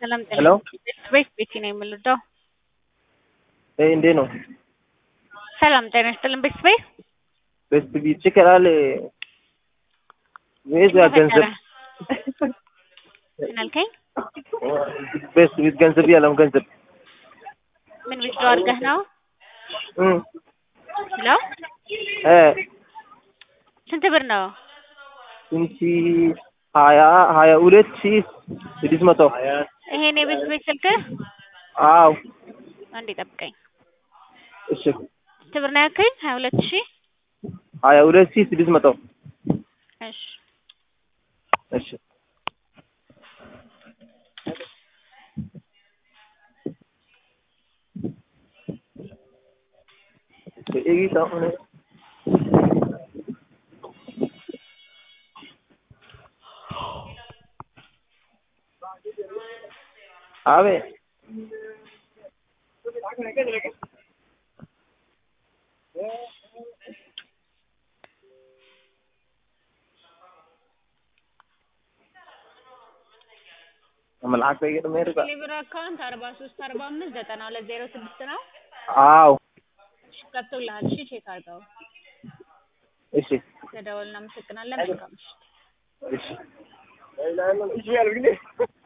ሰላም ጤና ሄሎ ቤት ቤቲ ነው የምልደው። እንዴት ነው? ሰላም ጤና ይስጥልን ቤት ቤት ቤስት ቢት ይችላል ወይስ ያ ገንዘብ ምን አልከኝ? ቤስት ቢት ገንዘብ ያለው ገንዘብ ምን ዊዝድሮ አድርገህ ነው? እም ሄሎ እ ስንት ብር ነው? ስንት ሀያ ሀያ ሁለት ሺህ ስድስት መቶ ይሄን የቤት ቤት ስልክህ? አዎ አንዴ ጠብቀኝ። እሺ ስንት ብር ነው ያልከኝ? ሀያ ሁለት ሺህ ሀያ ሁለት ሺህ ስድስት መቶ እሺ እሺ ኤጊታ ሆነ አቤት መልአክ በየት ነው የሚሄድበት? ሊብር አካውንት አርባ ሶስት አርባ አምስት ዘጠና ሁለት ዜሮ ስድስት ነው። አዎ ገብቶልሃል? እሺ ቼክ አድርገው። እሺ ተደወል። እናመሰግናለን። መልካም ምሽት። እሺ